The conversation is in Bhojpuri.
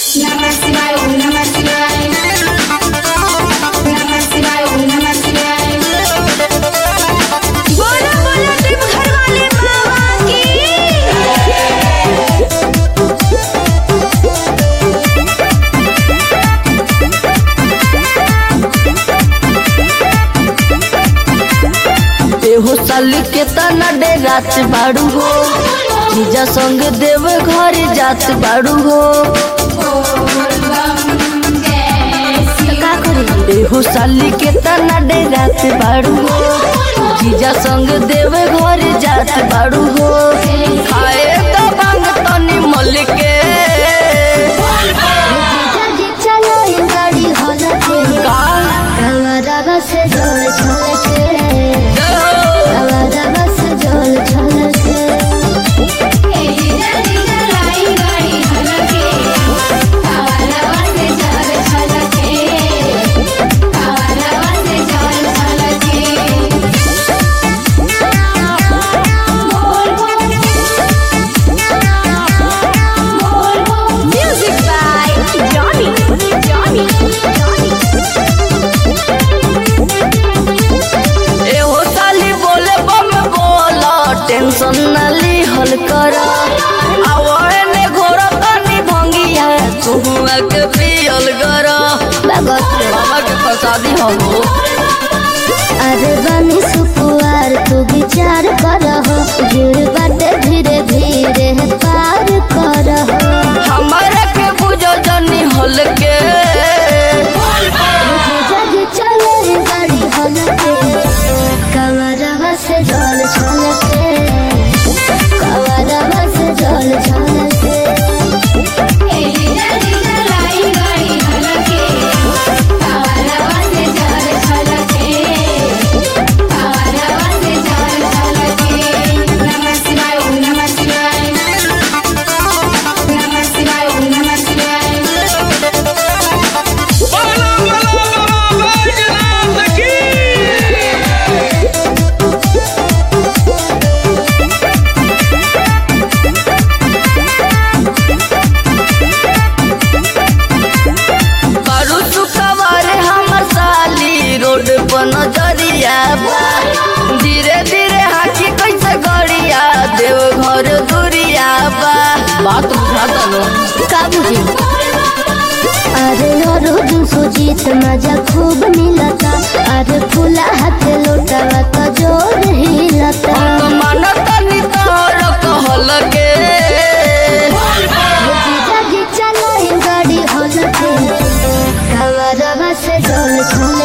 नमः शिवाय ओम नमः शिवाय नमः शिवाय ओम नमः शिवाय बोलो बोलो तुम घर वाले बाबा की एहो साल के तना डेरात बाड़ू हो जीजा संग देव घर जात बाड़ू हो का करी एहो साल के तना डेरात बाड़ू हो जीजा संग देव घर जात बाड़ू हो खाए तो बांग तनी मल के जल्दी चलो ये गाड़ी होला के का कवरवा से जोल छोल के कवरवा से जोल छोल के Music by Johnny. Johnny. एहो साली बोले बम बोला टेंशन न लीहल कर आवे ने घोर तनी भंगिया तुहुआ के पियल कर भगत बाबा के प्रसादी हो अरे बनी सुकुआर तू विचार करहो भीड़ बाटे धीरे धीरे पार करहो हमारे के बुझो जनी हल के जल्दी चलो ये गाड़ी होला के कवरवा से जोल छोल के कवरवा से जोल छोल के नमः शिवाय ओम नमः शिवाय नमः शिवाय ओम नमः शिवाय बोलो बोलो बैजनाथ की करू सुखवारे हमर साली रोड पर नजरिया बा धीरे धीरे हाथी कैसे गड़िया देव घर दुरिया बा बात बुझाता नो का बुझी अरे रोज सुजीत मजा खूब मिलता अरे फूला हाथ लोटावा तो जोर हिलता तो मन तनी तोर कहल के जल्दी चलो ये गाड़ी होला के कवरवा से जोल छोल